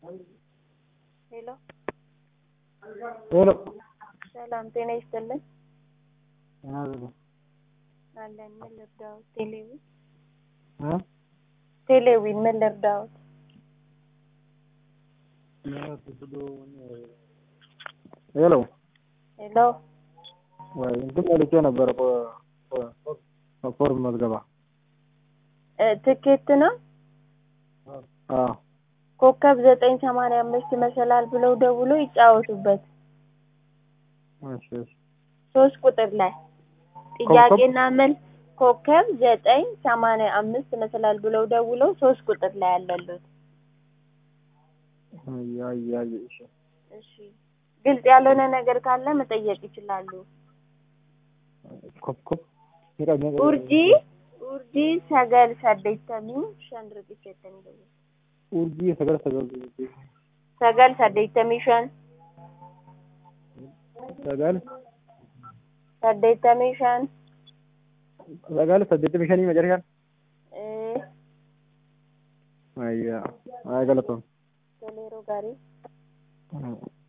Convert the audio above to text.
ሄሎ ሄሎ ሰላም ጤና ይስጥልን አቤት አለን ምን ልርዳዎት ቴሌዊን እ ቴሌዊን ምን ልርዳዎት ሄሎ ሄሎ ወይ እንትን መልቼ ነበረ ፎርም መዝገባ እ ትኬት ነው አዎ ኮከብ ዘጠኝ ሰማንያ አምስት መሰላል ብለው ደውሎ ይጫወቱበት እሺ እሺ ሶስት ቁጥር ላይ ጥያቄና መልስ ኮከብ ዘጠኝ ሰማንያ አምስት መሰላል ብለው ደውለው ሶስት ቁጥር ላይ አለሉት አይ አይ አይ እሺ እሺ ግልጽ ያልሆነ ነገር ካለ መጠየቅ ይችላሉ ኮኮብ ኡርጂ ኡርጂ ሰገል saddeettamii shan riqicheettanii dabalu urjii sagal sagal sagal saddeettamii shan sagal saddeettamii shan sagal saddeettamii shanii macarishaan ee ayyaa ay galatoon toleeroo gaarii